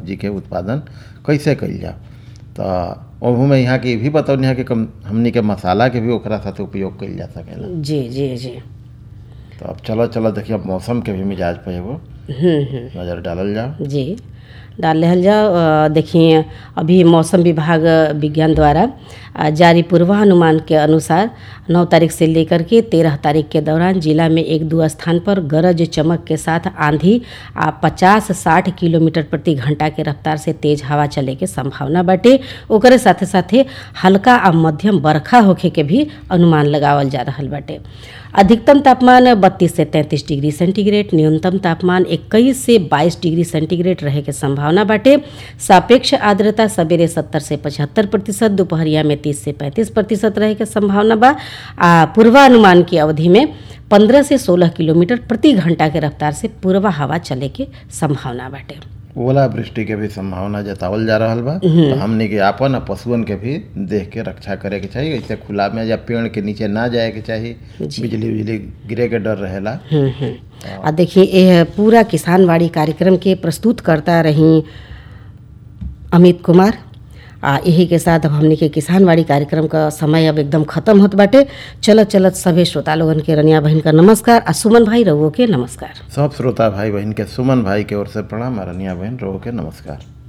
सब्जी के उत्पादन कैसे कइल जाओ तो ओहू में यहाँ के ई भी बतौनी है कि कम हमनी के मसाला के भी ओकरा साथ उपयोग कइल जा सकेला जी जी जी तो अब चलो चलो देखिए अब मौसम के भी मिजाज पे एगो हम्म हम्म नज़र डालल जाओ जी डाल लेहल जाओ अ, देखिए अभी मौसम विभाग विज्ञान द्वारा अ, जारी पूर्वानुमान के अनुसार 9 तारीख से लेकर के 13 तारीख के दौरान जिला में एक दो स्थान पर गरज चमक के साथ आंधी आ 50-60 किलोमीटर प्रति घंटा के रफ्तार से तेज हवा चले के संभावना बाटे ओकरे साथे साथे हल्का आ मध्यम बरखा होखे के भी अनुमान लगावल जा रहल बाटे अधिकतम तापमान 32 से 33 डिग्री सेंटीग्रेड न्यूनतम तापमान 21 से 22 डिग्री सेंटीग्रेड रहे के संभावना बाटे सापेक्ष आर्द्रता सवेरे 70 से 75 प्रतिशत दोपहरिया में 30 से 35 प्रतिशत रहे के संभावना बा आ पूर्वानुमान की अवधि में 15 से 16 किलोमीटर प्रति घंटा के रफ्तार से पूर्वा हवा चले के संभावना बाटे ओला वृष्टि के भी संभावना जतावल जा रहल बा तो हमनी के आपन आ पशुअन के भी देख के रक्षा करे के चाहिए ऐसे खुला में या पेड़ के नीचे ना जाए के चाहिए बिजली बिजली गिरे के डर रहेला हम्म, हम्म। आ देखिए यह पूरा किसानवाड़ी कार्यक्रम के प्रस्तुत करता रही अमित कुमार आ यही के साथ अब हमने के किसानवाड़ी कार्यक्रम का समय अब एकदम खत्म होत बाटे चलत चलत सभे श्रोता लोगन के रनिया बहन का नमस्कार आ सुमन भाई रउओ के नमस्कार सब श्रोता भाई बहन के सुमन भाई के ओर से प्रणाम आ रनिया बहन रो के नमस्कार